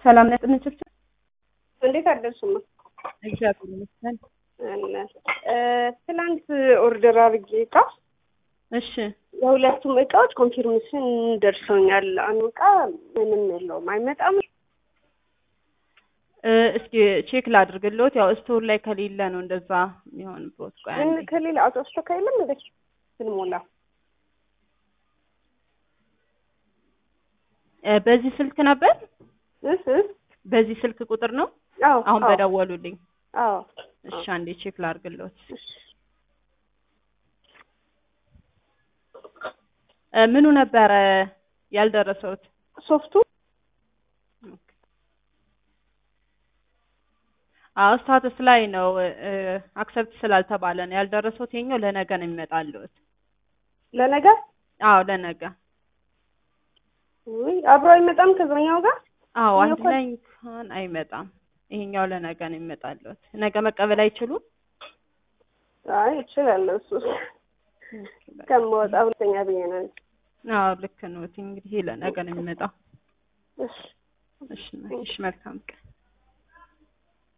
ሰላም ነጥብ ችብችብ እንዴት አደርሱማ? እግዚአብሔር ይመስገን። ትላንት ኦርደር አድርጌ እቃ እሺ የሁለቱም እቃዎች ኮንፊርሜሽን ደርሰውኛል። አንዱ እቃ ምንም የለውም አይመጣም። እ እስኪ ቼክ ላድርግልዎት። ያው ስቶር ላይ ከሌለ ነው እንደዛ የሚሆንበት። ቆይ ምን አንዴ። ከሌላ አውቶ ስቶክ አይልም እንደ ስንሞላ እ በዚህ ስልክ ነበር? እህ እህ በዚህ ስልክ ቁጥር ነው አዎ አሁን አዎ በደወሉልኝ። አዎ እሺ አንዴ ቼክ ላድርግልዎት። እሺ። እ ምኑ ነበረ ያልደረሰውት? ሶፍቱ አዎ ስታተስ ላይ ነው አክሰፕት ስላልተባለ ነው ያልደረሰውት። የኛው ለነገ ነው የሚመጣልዎት። ለነገ አዎ ለነገ። ውይ አብሮ አይመጣም ከዛኛው ጋር አዎ እኛ አንድ እኮ- ላይ እንኳን አይመጣም። ይሄኛው ለነገ ነው የሚመጣልዎት። ነገ መቀበል አይችሉም? አይ እችላለሁ እሱ ከመወጣ ሁለተኛ ብዬ ነው እንጂ። አዎ ልክ ነው። እንግዲህ ለነገ ነው የሚመጣው። እሺ እሺ እሺ መልካም ቀን።